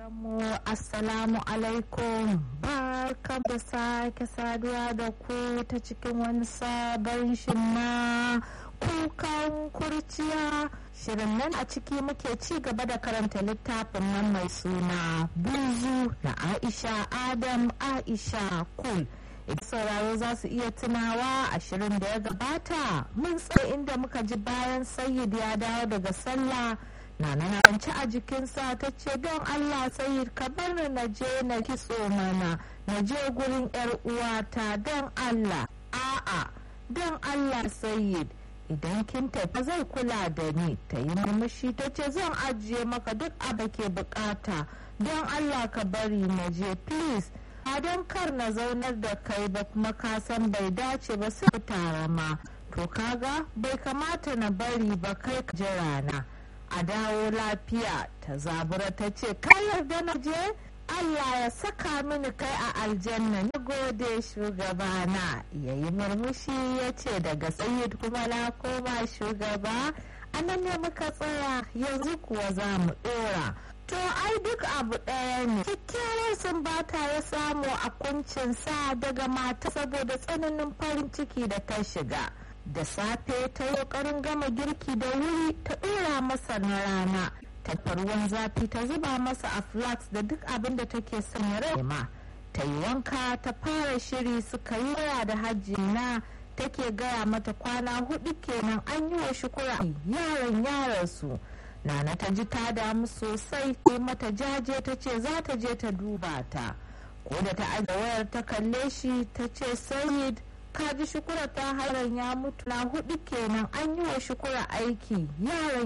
mu assalamu alaikum barkam da sake saduwa da ku ta cikin wani sabon shin na kukan kurciya shirin nan a ciki muke ci gaba da karanta littafin nan mai suna buzu na aisha adam aisha kul idan sauraro za su iya tunawa a shirin da ya gabata mun tsaye inda muka ji bayan sayyid ya dawo daga sallah na na kwanci a jikinsa ta ce don allah sayyid ka bar ni na je na kitso mana na je gurin yar uwata don allah a'a don allah sayyid idan kin tafi zai kula da ni ta yi murmushi ta ce zan ajiye maka duk abu ke bukata don allah ka bari na je please a don kar na zaunar da kai ba kuma ka san bai dace ba sai tara ma to kaga bai kamata na bari ba kai ka jira na a dawo lafiya ta zabura ta ce ka yarda na je Allah ya saka mini kai a aljanna na gode shugabana ya yi murmushi ya ce daga sayid kuma na koma shugaba a nan ne muka tsaya yanzu kuwa za mu dora to ai duk abu ɗaya ne kyakkyawar sumbata ya samu a kuncinsa daga mata saboda tsananin farin ciki da ta shiga da safe ta yi ƙoƙarin gama girki da wuri ta ɗora masa na rana ta ruwan zafi ta zuba masa a flax da duk abin da take son ya rama ta yi wanka ta fara shiri suka yi waya da hajji na take gaya mata kwana hudu kenan an yi wa shukura yaran yaran su nana ta ji ta damu sosai sai mata jaje ta ce za ta je ta duba ta ko da ta aje wayar ta kalle shi ta ce sayid ka ji shukura ta haran ya mutu na hudu kenan an yi wa shukura aiki yaran